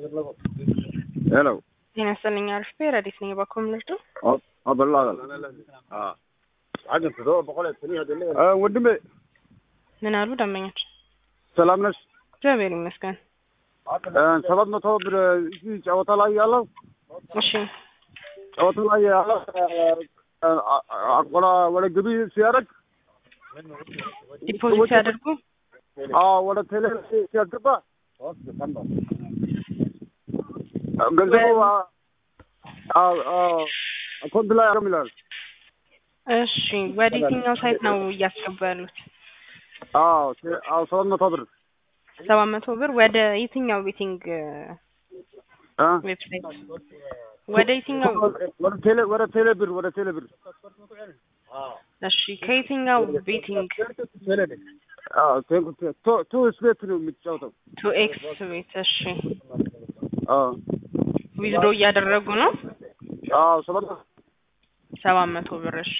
ሄሎ ጤና ይስጥልኝ አሪፍ ረዲት ነኝ በኩል ምልዱ አበላል ወንድሜ ምን አሉ ደንበኞች? ሰላም ነሽ? እግዚአብሔር ይመስገን። ሰባት መቶ ብር እዚህ ጨዋታ ላይ ያለው እሺ ጨዋታ ላይ ያለው አቆላ ወደ ግቢ ሲያደርግ ዲፖዚት ሲያደርጉ ወደ ቴሌ ሲያስገባ ገንዘቡ አካውንት ላይ አለም ይላል። እሺ ወደ የትኛው ሳይት ነው እያስገቡ ያሉት? አዎ አዎ ሰባት መቶ ብር ሰባት መቶ ብር ወደ የትኛው ቤቲንግ እ ዌብሳይት ወደ የትኛው? ወደ ቴሌ ወደ ቴሌ ብር ወደ ቴሌ ብር እሺ ከየትኛው ቤቲንግ? አዎ ቱ ቱ ስቤት ነው የምትጫወተው። ቱ ኤክስ ቤት። እሺ አዎ ዊዝድሮ እያደረጉ ነው አዎ ሰባት መቶ ሰባት መቶ ብር። እሺ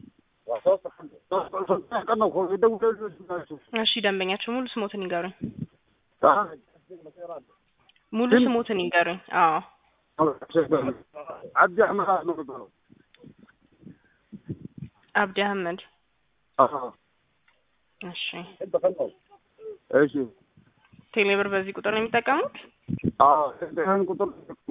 ቀን ነው እኮ የደወሉልሽ ናቸው። እሺ ደንበኛቸው ሙሉ ስሞትን ይንገሩኝ። አ ሙሉ ስሞትን ይንገሩኝ። አዎ አብዲ አህመድ ነው የሚባለው። አብዲ አህመድ። አዎ እሺ እሺ ቴሌብር በዚህ ቁጥር ነው የሚጠቀሙት? አዎ ይሄን ቁጥር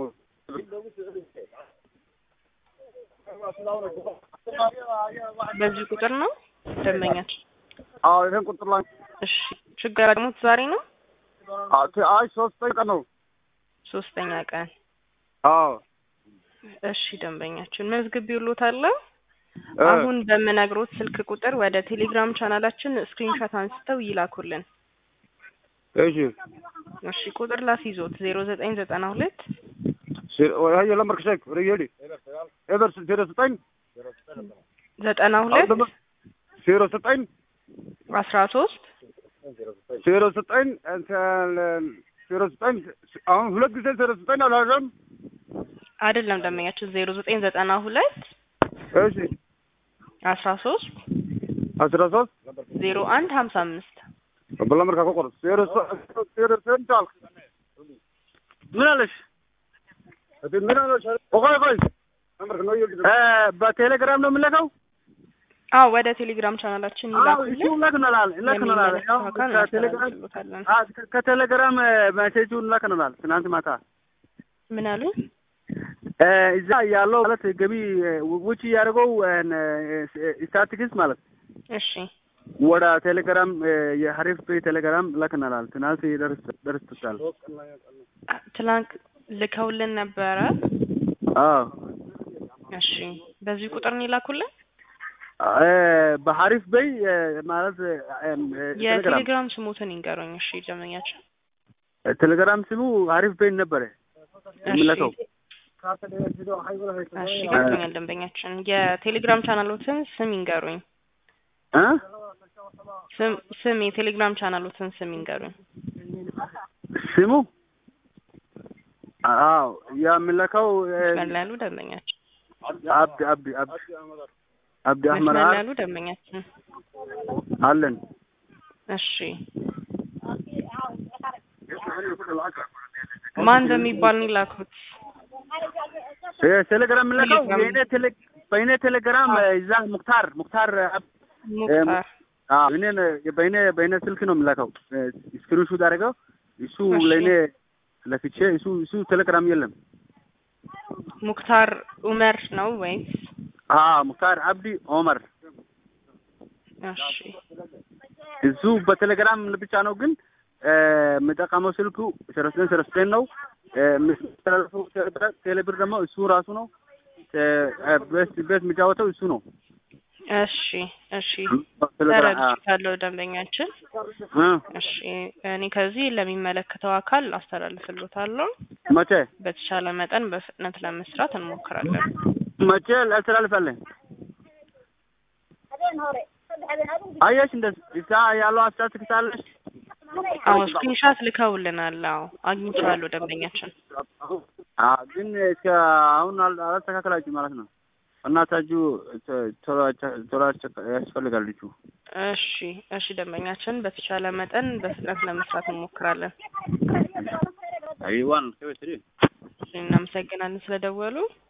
በዚህ ቁጥር ነው ደንበኛቸው። አዎ ይሄን ቁጥር ላይ እሺ ችግር ያጋጠሙት ዛሬ ነው? አይ ሶስተኛ ቀን ነው። ሶስተኛ ቀን። አዎ እሺ ደንበኛችን መዝግቤልዎታለሁ። አሁን በምነግሮት ስልክ ቁጥር ወደ ቴሌግራም ቻናላችን ስክሪንሾት አንስተው ይላኩልን። እሺ እሺ ቁጥር ላስይዞት ዜሮ ዘጠኝ ዘጠና ሁለት هي لمرك شيك ريالي ايفر سيرو ستين ዘጠና ሁለት سيرو ستين አስራ ሶስት سيرو ستين انت سيرو ستين አሁን ሁለት ጊዜ ዜሮ ዘጠኝ አላለም። አይደለም ደንበኛችን ዜሮ ዘጠኝ ዘጠና ሁለት እሺ አስራ ሶስት አስራ ሶስት ዜሮ አንድ ሀምሳ አምስት በለመርካ ቆቆር ዜሮ ዜሮ ስንት አልክ? ምን አለሽ? ምን አለሽ? ቆይ ቆይ በቴሌግራም ነው የምንለከው? አዎ ወደ ቴሌግራም ቻናላችን ይላኩልን። ይላክናል ይላክናል። የሚመለከተው አካል እናስተላልፍልዎታለን። ከቴሌግራም መሴጁ ይላክናል። ትናንት ማታ ምን አሉኝ? እዛ ያለው ማለት ገቢ ውጭ እያደረገው ስታቲክስ ማለት እሺ ወደ ቴሌግራም የሀሪፍ ፔ ቴሌግራም ላክናል። ትናንት ደርሶታል። ትላንት ልከውልን ነበረ። አዎ እሺ በዚህ ቁጥር ነው ይላኩልን። በሀሪፍ በይ ማለት ቴሌግራም የቴሌግራም ስሙትን ይንገሩኝ። እሺ ደንበኛችን ቴሌግራም ስሙ ሀሪፍ በይ ነበረ የምለከው። እሺ ገብቶኛል ደንበኛችን። የቴሌግራም ቻናሎትን ስም ይንገሩኝ። እ ስም ስም የቴሌግራም ቻናሎትን ስም ይንገሩኝ። ስሙ አዎ የምለከው መስመር ላይ ያሉ ደንበኛችን አብዲ አብዲ አብዲ አብዲ አህመድ መስመር ላይ አር ያሉ ደንበኛችን አለን እሺ ማን በሚባል ነው የላኩት? ቴሌግራም የምለከው ቴሌግራም። የእኔ ቴሌ በእኔ ቴሌግራም እዛ ሙክታር ሙክታር ሙክታር አዎ እኔን በእኔ በእኔ ስልክ ነው የምለከው ስክሪንሹት አድርገው እሱ እሺ። ለእኔ ለክቼ እሱ እሱ ቴሌግራም የለም ሙክታር ኡመር ነው ወይስ? አዎ ሙክታር አብዲ ኦመር እሺ እሱ በቴሌግራም ብቻ ነው ግን የምጠቀመው ስልኩ ሰረስቴን ሰረስቴን ነው የሚስተላለፈው ቴሌብር ደግሞ እሱ ራሱ ነው ቤት ቤት የሚጫወተው እሱ ነው እሺ እሺ ተረድቻለሁ ደንበኛችን። እ እሺ እኔ ከዚህ ለሚመለከተው አካል አስተላልፍልዎታለሁ። መቼ በተቻለ መጠን በፍጥነት ለመስራት እንሞክራለን። መቼ ላስተላልፋለን አየሽ እንደዚህ እዛ ያለው አስታት ትክታለሽ አዎ ስክሪንሻት ልከውልናል። አዎ አግኝቼዋለሁ ደንበኛችን። አ ግን እስከ አሁን አል- አላስተካከላችሁ ማለት ነው። እናታችሁ ቶሎ ቶሎ ያስፈልጋል ልጁ። እሺ እሺ ደንበኛችን በተቻለ መጠን በፍጥነት ለመስራት እንሞክራለን። አይ ዋን ከበትሪ እናመሰግናለን ስለደወሉ